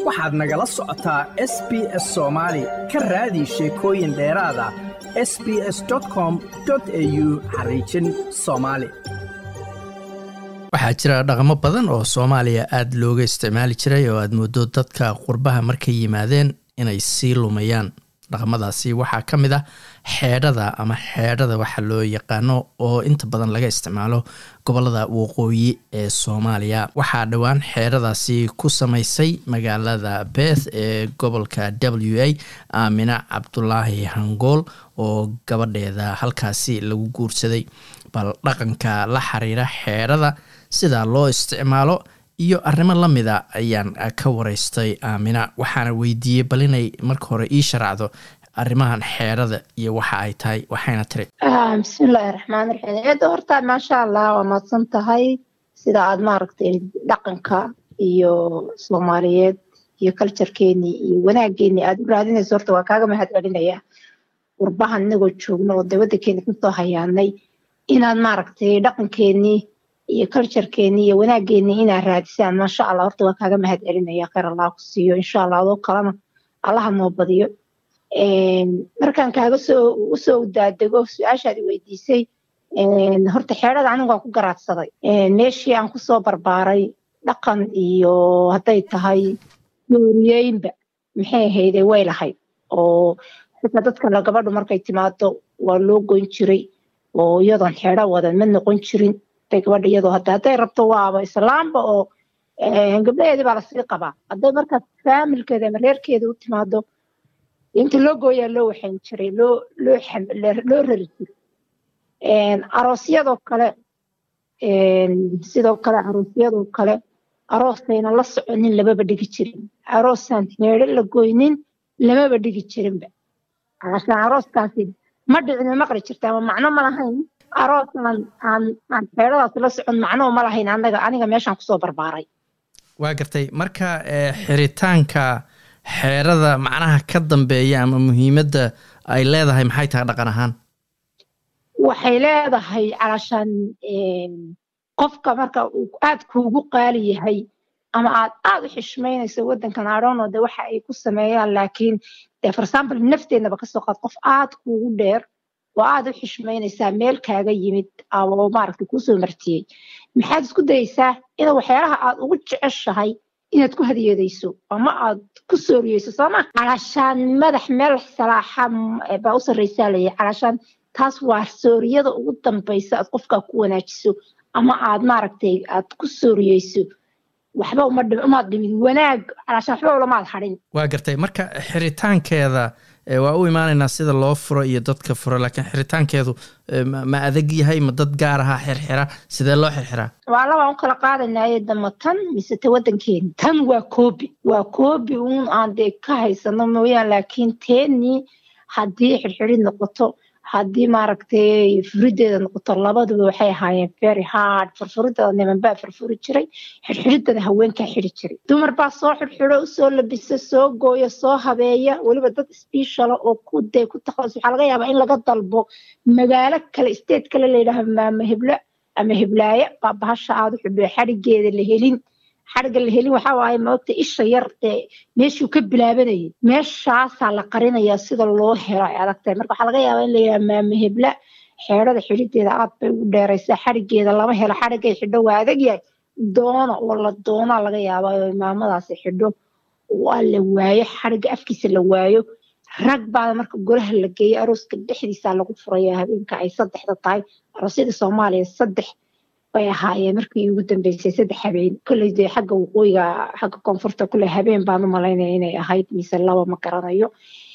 waxaad nagala socotaa s b s soomaali ka raadi sheekooyin dheeraada s b s com au xariijin soomaali waxaa jira dhaqamo badan oo soomaaliya aada looga isticmaali jiray oo aad moodo dadka qurbaha markay yimaadeen inay sii lumayaan dhaqamadaasi waxaa ka mid ah xeedhada ama xeedhada waxa loo yaqaano oo inta badan laga isticmaalo gobolada waqooyi ee soomaaliya waxaa dhowaan xeedhadaasi ku samaysay magaalada beth ee gobolka w a aamina cabdulaahi hangool oo gabadheeda halkaasi lagu guursaday bal dhaqanka la xiriira xeedhada sida loo isticmaalo iyo arrimo la mida ayaan ka wareystay aamina waxaana weydiiyey bal inay marka hore ii sharacdo arrimahan xeedhada iyo waxa ay tahay waxayna tiri bismillaahi raxmaan raxiim eedda horta maasha allah waa mahadsan tahay sida aada maaragtay dhaqanka iyo soomaaliyeed iyo culturekeenii iyo wanaageenii aada u raadinayso horta waa kaaga mahad celinaya qurbahan inagoo joogno oo dawaddankeeni kusoo hayaanay inaad maaragtay dhaqankeenii iyo culturekeenii iyo wanaageenii inaad raadisaan maasha allah horta waa kaaga mahad celinaya kheyr allah ku siiyo insha allah adoo kalena allaha noo badiyo markaan kaaga soo usoo daadego su-aashaad i weydiisay horta xeedhada anigu waan ku garaadsaday meeshii aan kusoo barbaaray dhaqan iyo hadday tahay dooriyeynba maxay ahayde way lahayd oo xitaa dadka gabadhu markay timaado waa loo goyn jiray oo iyadoon xeedho wadan ma noqon jirin haday gabadha iyadoo hadda hadday rabto waaba islaamba oo gabdhaheedii baa lasii qabaa hadday markaas faamilkeeda ama reerkeeda u timaado inta loo gooyaa loo waxayn jiray loo loo loo rari jiray aroosyadoo kale sidoo kale aroosyadoo kale aroosayna la soconin lamaba dhigi jirin aroosaan heedho la goynin lamaba dhigi jirinba alashaan arooskaasi ma dhicin maqli jirta ama macno ma lahayn aroosaan aan aan xeedhadaas la socon macnoo ma lahayn anaga aniga meeshaan kusoo barbaaray waa gartay marka xiritaanka xeerada macnaha ka dambeeya ama muhiimadda ay leedahay maxay tahay dhaqan ahaan waxay leedahay calashaan qofka marka uu aada kuugu qaali yahay ama aad aada u xishmaynayso waddankan adhono de waxa ay ku sameeyaan laakiin de for example nafteenaba kasoo qaad qof aada kuugu dheer oo aada u xishmaynaysaa meel kaaga yimid oo maaragta kuusoo martiyey maxaad isku dayeysaa ina waxyaalaha aad ugu jeceshahay inaad ku hadiyadayso ama aad ku sooriyeyso sooma calashaan madax meel salaaxa baa u sarreysaa layahy calashaan taas waa sooriyada ugu dambaysa aad qofkaa ku wanaajiso ama aad maaragtay aad ku sooriyeyso waxba umaad dhimin wanaag calashaan waxba ulamaad hadhin waa gartay marka xiritaankeeda waa u imaanaynaa sida loo furo iyo dadka furo laakiin xiritaankeedu ma adag yahay ma dad gaar ahaa xirxira sidee loo xirxiraa waa labaan u kala qaadanaye dama tan mise ta waddankeeni tan waa koobi waa koobi uun aan dee ka haysano mooyaan laakiin teenii haddii xirxirid noqoto haddii maaragtay furideeda noqoto labaduba waxay ahaayeen very hard furfuridada niman baa furfuri jiray xirxiridana haweenkaa xiri jiray dumar baa soo xirxiro usoo labisa soo gooya soo habeeya weliba dad sbeshala oo ku dee ku takhasus waxaa laga yaabaa in laga dalbo magaalo kale state kale layidhaaha maama heblo ama heblaaye baa bahasha aada u xubiyo xadhigeeda la helin xadhigga la helin waxaa waaye maogta isha yar dee meeshuu ka bilaabanayay meeshaasaa la qarinayaa sida loo helo ay adagtahay marka waxaa laga yaabaa in la yidhaha maama hebla xeedhada xidhideeda aad bay ugu dheeraysaa xadhigeeda lama helo xadhiggay xidho waa adag yahay doona oo la doonaa laga yaabaa oo imaamadaasi xidho waa la waayo xadhigga afkiisa la waayo rag baada marka golaha la geeyo arooska dhexdiisaa lagu furaya habeenka ay saddexda tahay aroosyada soomaaliya saddex bay ahaayeen markii ugu dambeysay saddex habeen kolley dee xagga waqooyiga xagga koonfurta kule habeen baan u malaynaya inay ahayd mise laba ma garanayo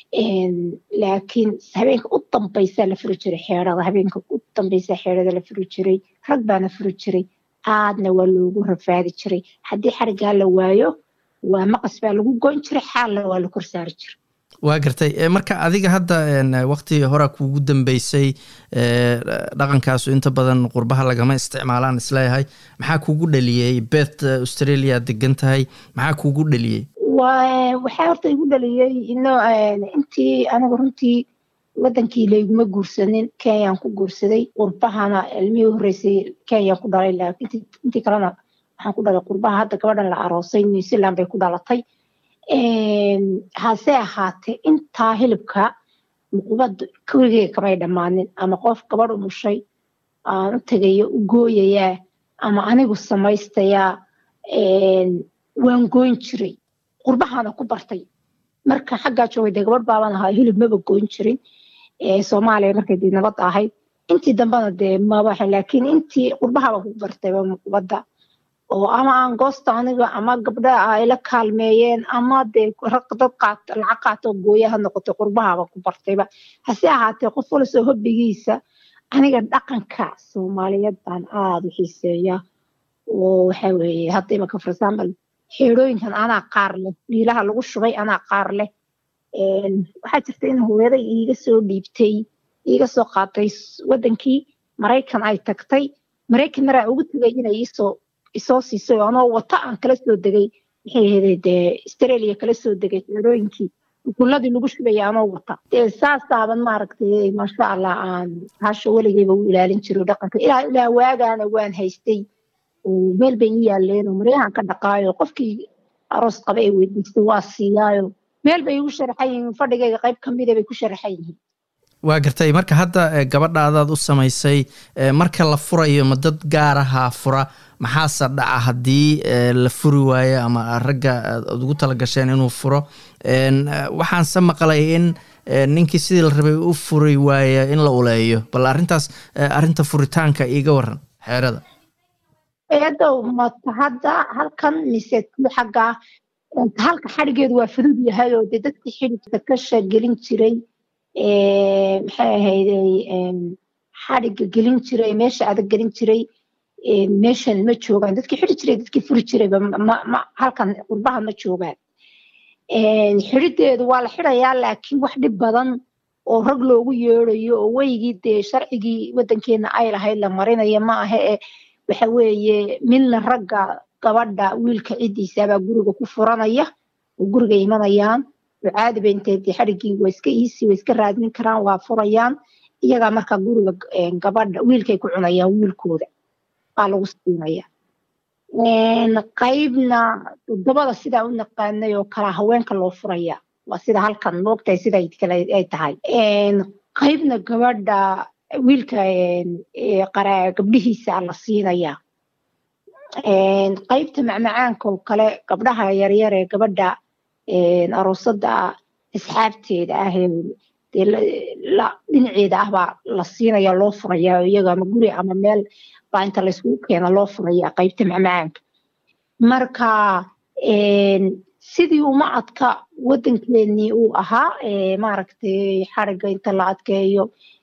laakiin habeenka u dambaysaa la furi jiray xeedhada habeenka u dambaysaa xeedhada la furi jiray rag baana furi jiray aadna waa loogu rafaadi jiray haddii xariggaa la waayo waa maqas baa lagu goyn jiray xaalna waa la kor saari jiray waa gartay marka adiga hadda wakti horaa kuugu dambeysay dhaqankaasu inta badan qurbaha lagama isticmaalaan isleeyahay maxaa kuugu dhaliyey beth australia degan tahay maxaa kuugu dhaliyey waxaa horta igu dhaliyey ino intii aniga runtii wadankii layguma guursanin kenyaan ku guursaday qurbahana ilmihii horreysay kenyaan ku dhalay laakiin intii kalena waxaan ku dhalay qurbaha hadda gabadhan la aroosay new zealand bay ku dhalatay hase ahaatee intaa hilibka muqubada kurigeyga kamay dhammaanin ama qof gabadh umushay aan u tegayo u gooyayaa ama anigu samaystayaa waan goyn jiray qurbahaana ku bartay marka xaggaa joogay dee gabadh baaban ahaa hilib maba goyn jirin soomaaliya markay dee nabad ahayd intii dambena dee mabaxa laakiin intii qurbahaaba ku bartayba muqubadda oo ama aan goosta aniga ama gabdha ay la kaalmeeyeen ama dee dad qaat lacag qaato gooya ha noqotay qurbahaba ku bartayba hase ahaatee qof walasoo hobbigiisa aniga dhaqanka soomaaliyeed baan aada u xiiseeya oo waxa weeye hadda imaka for example xeerooyinkan anaa qaar leh dhiilaha lagu shubay anaa qaar leh waxaa jirta in hooyaday iiga soo dhiibtay iiga soo qaatay wadankii maraykan ay tagtay maraykan maraa ugu tegay inay iisoo isoo siisay oo anoo wata aan kala soo degay maxay ahayd dee australia kala soo degay xeerooyinkii ukuladii lagu shubaya anoo wata dee saasaaban maaragtay maasha allah aan hasha weligeyba u ilaalin jiro dhaqanka ilaa ilaa waagaana waan haystay meel bay ii yaaleen oo maryahan ka dhaqaayo qofkii aroos qaba ee weydiistay waa siiyaayo meel bay igu sharaxan yihiin fadhigayga qayb kamida bay ku sharaxan yihiin waa gartay marka hadda gabadhaadaad u samaysay marka la furayo ma dad gaar ahaa fura maxaase dhaca haddii la furi waayo ama ragga aad ugu talagasheen inuu furo waxaanse maqlay in ninkii sidii la rabay u furi waaya in la uleeyo bal arrintaas arrinta furitaanka iiga waran xeerada eedow mata hadda halkan mise xaggaa halka xadhigeedu waa fudud yahay oo dee dadkii xidhigka ka shagelin jiray maxay ahayday xadhigga gelin jiray meesha adag gelin jiray meeshan ma joogaan dadkii xidhi jiray dadkii furi jirayba ma halkan qurbaha ma joogaan xidhideedu waa la xidhayaa laakiin wax dhib badan oo rag loogu yeedayo oo weygii dee sharcigii wadankeena ay lahayd la marinayo ma aha e waxa weeye midna ragga gabadha wiilka ciddiisabaa guriga ku furanaya oo guriga imanayaan oo caadi ba intee dee xadhiggii waa iska iisi waa iska raadin karaan waa furayaan iyagaa markaa guriga gabadha wiilkay ku cunayaan wiilkooda baa lagu siinaya qaybna toddobada sidaa u naqaanay oo kalaa haweenka loo furaya waa sida halkan moogtahay sida ay tahay qaybna gabadha wiilka gabdhihiisa la siinaya qaybta macmacaanka oo kale gabdhaha yaryar ee gabadha aroosada asxaabteeda ah dhinaceeda ah baa la siinaya loo furaya iyaga ama guri ama meel baa inta layskugu keena loo furaya qaybta macmacaanka marka sidii uma adka wadankeenii uu ahaa maaragtay xariga inta la adkeeyo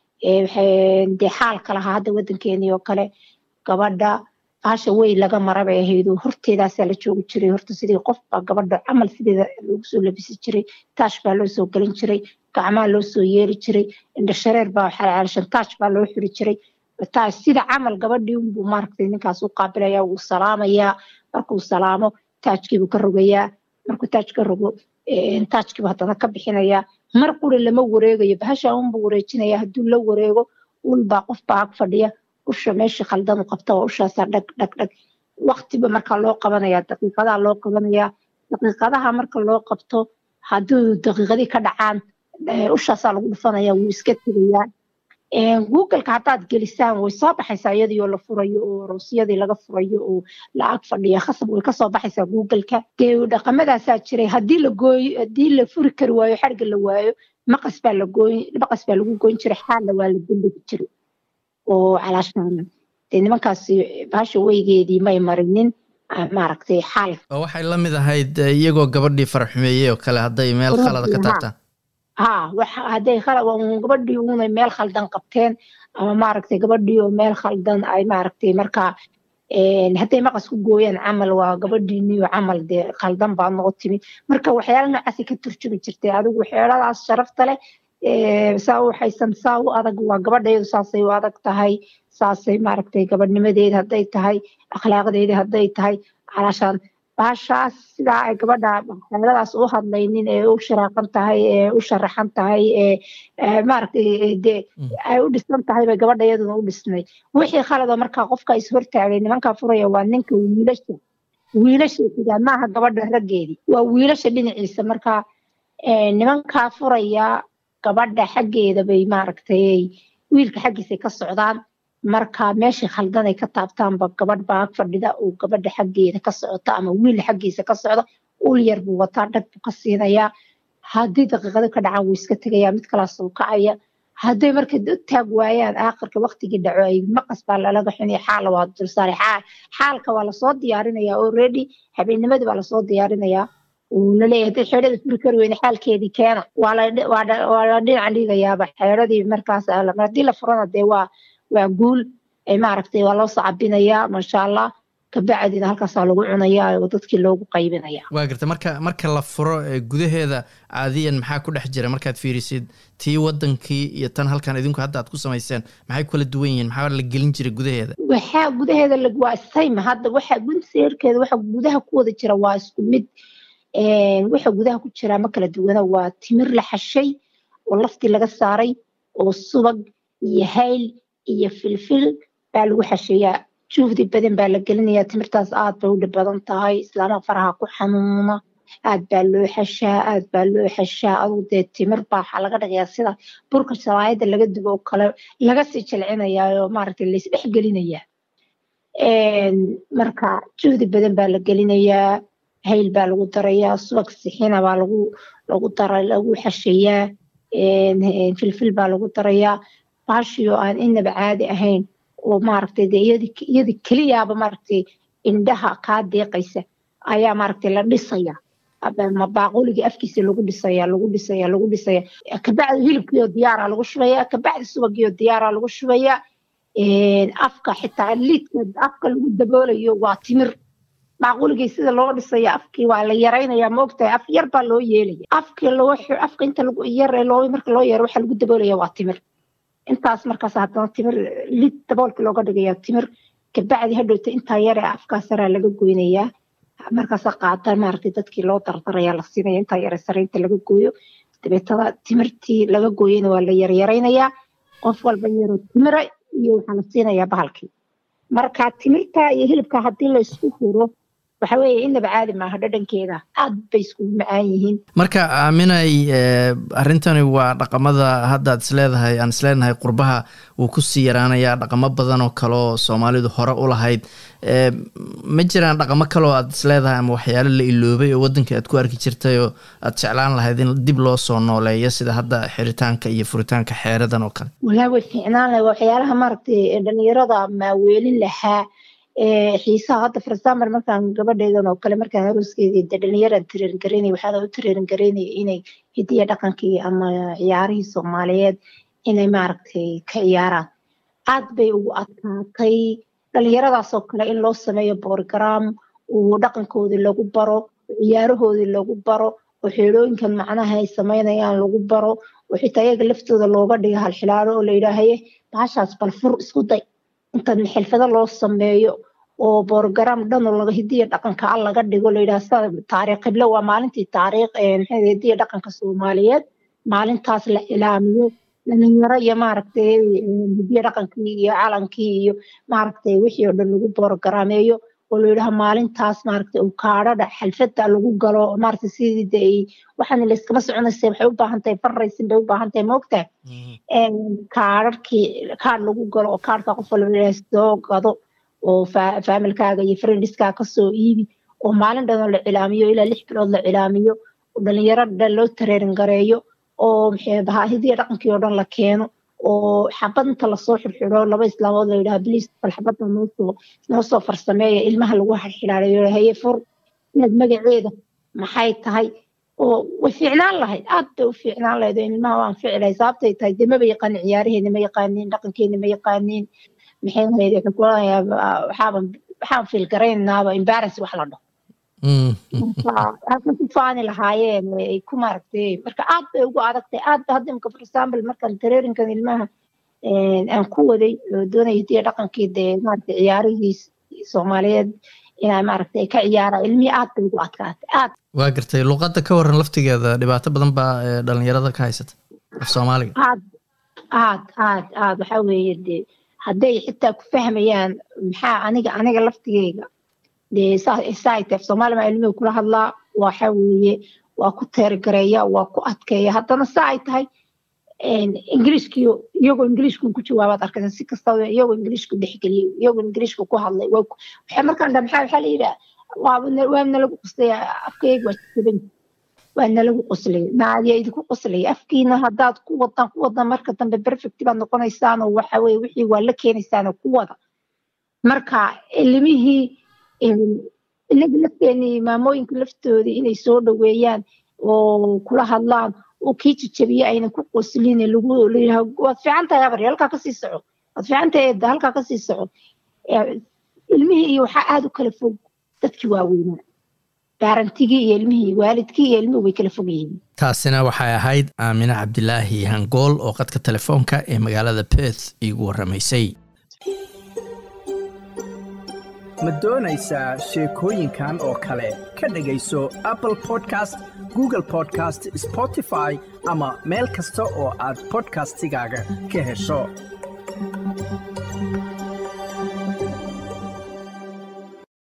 dee xaalka lahaa hadda wadankeenii oo kale gabadha baasha wey laga mara bay ahayd oo horteedaasaa la joogi jiray horta sidii qofba gabadha camal sideeda loogu soo labisi jiray taash baa loo soo gelin jiray gacmaa loo soo yeeri jiray indhashareer baa xalaalshan taash baa loo xiri jiray taash sida camal gabadhii unbuu maaragtay ninkaas u qaabilaya wuu salaamayaa markuu salaamo taajkiibuu ka rogayaa markuu taaj ka rogo taajkiibu haddana ka bixinayaa mar qura lama wareegayo bahasha unbuu wareejinaya hadduu la wareego ulbaa qofbaa ag fadhiya usha meesha khaldan u qabta waa ushaasaa dhag dhag dhag waktiba marka loo qabanaya daqiiqadaha loo qabanaya daqiiqadaha marka loo qabto hadduu daqiiqadii ka dhacaan ushaasaa lagu dhufanaya wuu iska tegayaa googleka haddaad gelisaan way soo baxaysaa iyadii oo la furayo oo roosyadii laga furayo oo la ag fadhiya khasab way kasoo baxaysaa googleka dee dhaqamadaasaa jiray haddii la gooyo haddii la furi kari waayo xarga la waayo maqas baa la gooy maqas baa lagu goyn jiray xaalna waa la dembegi jiray oo calaashaan dee nimankaasi baasha weygeedii may marinin maaragtay xaal oo waxay la mid ahayd iyagoo gabadhii faraxumeeyey oo kale hadday meel khalada ka taabtaan ha waxa hadday gabadhii unay meel khaldan qabteen ama maaragtay gabadhii oo meel khaldan ay maaragtay markaa hadday maqas ku gooyaan camal waa gabadhiiniyo camal dee khaldan baa noo timi marka waxyaala noocaasay ka turjumi jirtay adigu xeeladaas sharafta leh saa u waxaysan saa u adag waa gabadheedu saasay u adag tahay saasay maaragtay gabadhnimadeeda hadday tahay akhlaaqdeeda hadday tahay calaashaan baashaas sidaa ay gabadha xeeladaas u hadlaynin ee u sharaaqan tahay ee u sharaxan tahay ee maaragtay dee ay u dhisan tahay bay gabadha iyaduna u dhisnay wixii khalada markaa qofka is hortaagay nimankaa furaya waa ninka wiilasha wiilashay xigaan maaha gabadha raggeedii waa wiilasha dhinaciisa marka nimankaa furaya gabadha xaggeeda bay maaragtay wiilka xaggiisay ka socdaan marka meeshii khaldan ay ka taabtaanba gabadh baa ag fadhida uu gabadha xaggeeda ka socota ama wiil xaggiisa ka socda ul yar buu wataa dhag buu ka siinayaa haddii daqiiqado ka dhacaan wuu iska tegayaa mid kalaas uu kacaya hadday marka taag waayaan aakhirka waktigii dhaco ay maqas baa lalaga xunaya xaala waa dulsaaray xaalka waa lasoo diyaarinayaa already habeennimadii baa lasoo diyaarinayaa uu laleeyahay hadday xeedhada furi kari weyne xaalkeedii keena waa la dhinaca dhigayaaba xeedhadii markaas haddii la furana dee waa waa guul maaragtay waa loo sacabinayaa maasha allah kabacdina halkaasaa lagu cunayaa oo dadkii loogu qaybinaya waa garta marka marka la furo gudaheeda caadiyan maxaa ku dhex jira markaad fiirisid tii wadankii iyo tan halkan idinku hadda aad ku samayseen maxay kula duwan yihiin maxaa la gelin jira gudaheeda waxaa gudaheeda waa same hadda waxa gunseerkeeda waxa gudaha ku wada jira waa isku mid waxa gudaha ku jira ma kala duwana waa timir la xashay oo laftii laga saaray oo subag iyo hayl iyo filfil baa lagu xasheeyaa juhdi badan baa la gelinayaa timirtaas aad bay u dhib badan tahay islaamaha faraha ku xanuuna aad baa loo xashaa aad baa loo xashaa aduu dee timir baa waxaa laga dhigayaa sida burka shawaayada laga dubo oo kale laga sii jilcinayaa oo maaragtay laysdhex gelinayaa marka juhdi badan baa la gelinayaa hayl baa lagu darayaa subag sixina baa lagu lagu dara lagu xashayaa filfil baa lagu darayaa baashiyoo aan inaba caadi ahayn oo maaragtay dee iyadi keliyaaba maaragtay indhaha kaa deeqaysa ayaa maaragtay la dhisaya ma baaquligii afkiisa lagu dhisaya lagu dhisaya lagu dhisaya kabacdi hilibkiioo diyaara lagu shubaya kabacdi subagiioo diyaara lagu shubaya afka xitaa liidka afka lagu daboolayo waa timir baaquligii sida loo dhisaya afkii waa la yaraynaya maogtahay af yar baa loo yeelaya afkii loo afka inta lagu yar loo marka loo yaro waxaa lagu daboolaya waa timir intaas markaas haddana timir lid daboolka looga dhigaya timir kabacdi hadhowta intaa yar ee afkaas saraa laga goynayaa markaasa qaata maaragtay dadkii loo dardaraya la siinaya intaa yare saraynta laga gooyo dabeetada timirtii laga gooyana waa la yaryaraynayaa qof walba yaro timira iyo waxaa la siinayaa bahalkii marka timirta iyo hilibka haddii la isku huro waxa weeye inaba caadi maaha dhadhankeeda aad bay iskugu macaan yihiin marka aaminay arrintani waa dhaqamada haddaad isleedahay aan isleenahay qurbaha wuu kusii yaraanayaa dhaqamo badan oo kale oo soomaalidu hore u lahayd ma jiraan dhaqamo kale oo aad isleedahay ama waxyaalo la iloobay oo waddanka aad ku arki jirtay oo aad jeclaan lahayd in dib loo soo nooleeyo sida hadda xiritaanka iyo furitaanka xeeradan oo kale walaa way fiicnaan lahay waxyaalaha maaragtay dhalinyarada maaweelin lahaa xiisaha hadda for example markaan gabadheedan oo kale markaan arooskeedii de dhalinyaraan tireerin garaynay waxaana u tireerin garaynaya inay hidiya dhaqankii ama ciyaarihii soomaaliyeed inay maaragtay ka ciyaaraan aad bay ugu adkaatay dhalinyaradaasoo kale in loo sameeyo borogaraam uu dhaqankoodii lagu baro ciyaarahoodii lagu baro oo xeelooyinkan macnaha ay samaynayaan lagu baro oo xitaa iyaga laftooda looga dhiga halxilaalo oo la yidhaahaye baashaas bal fur isku day inta xilfado loo sameeyo oo borogaraam dhan oo laga hidiya dhaqanka al laga dhigo la yidhaha sida taariikh qiblo waa maalintii taariikh maxay hidiya dhaqanka soomaaliyeed maalintaas la ilaamiyo dhalinyaro iyo maaragtay hidiya dhaqankii iyo calankii iyo maaragtay wixii oo dhan lagu borogarameeyo oo la yidhaha maalintaas maaragtay uu kaadhadha xalfada lagu galo maaragtay sidii de ay waxaan layskama soconaysa waxay u baahan tahay farraysin bay u baahan tahay maogtahay kaadharkii kaadh lagu galo oo kaadhka qof walba soo gado oo faamilkaaga iyo friendiskaaga kasoo iibi oo maalin dhan oo la cilaamiyo ilaa lix bilood la cilaamiyo oo dhalinyaro dhan loo tareerin gareeyo oo maxay dahaa hidiya dhaqankii oo dhan la keeno oo xabad inta lasoo xirxiro laba islaamood la yidhaha bliis bal xabadda noosoo noo soo farsameeya ilmaha lagu xirxilaalayo haye fur inaad magaceeda maxay tahay oo way fiicnaan lahayd aad bay u fiicnaan lahayd oo ilmaha waan ficilay sababtay tahay dee maba yaqaanin ciyaaraheena ma yaqaaniin dhaqankeena ma yaqaaniin maxay ahayd waxaan kuonayaa waxaaban waxaan fiil garaynaaba embarrass wax la dhaho halkan ku faani lahaayeen ay ku maaragtay marka aad bay ugu adagtay aad ba hadda imka for example markaan tareerinkan ilmaha aan ku waday oo doonaya hidiya dhaqankii dee maaragtay ciyaarihii soomaaliyeed inaa maaragtay ka ciyaara ilmihii aad bay ugu adkaatay aad waa gartay luqadda ka waran laftigeeda dhibaato badan baa dhalinyarada ka haysata af soomaaliga aad aad aad aad waxaa weeye dee hadday xitaa ku fahmayaan maxaa aniga aniga laftigeyga dee saitef soomaali baa ilmihi kula hadlaa waxa weeye waa ku teergareeya waa ku adkeeya haddana saa ay tahay ingiliishkii iyagoo ingiliishku ku jawaabaad arkaysa si kastaba iyagoo ingiliishku dhexgeliyey iyagoo ingiliishku ku hadlay waxay markaan dha maxaa waxaa la yidhaha waa nalagu qoslaya afkayga waa jaban waa nalagu qoslay naadiya idinku qoslaya afkiina haddaad ku wadaan ku wadaan marka dambe perfect baad noqonaysaan oo waxa weye wixii waa la keenaysaan oo ku wada marka ilimihii inaga lafteenii maamooyinka laftoodii inay soo dhaweeyaan oo kula hadlaan oo kii jajabiye aynan ku qoslin lagu waad fiican tahay abar halkaa kasii soco waad fiican tahay eedda halkaa kasii soco ilmihii iyo waxaa aada u kala fog dadkii waaweynaa baarantigii iyo ilmihii waalidkii iyo ilmihii way kala fog yihiin taasina waxay ahayd aamine cabdilaahi hangool oo qadka telefoonka ee magaalada perth iigu warramaysay ma doonaysaa sheekooyinkan oo kale ka dhegayso apple podcast google podcast spotify ama meel kasta oo aad podcastigaaga ka hesho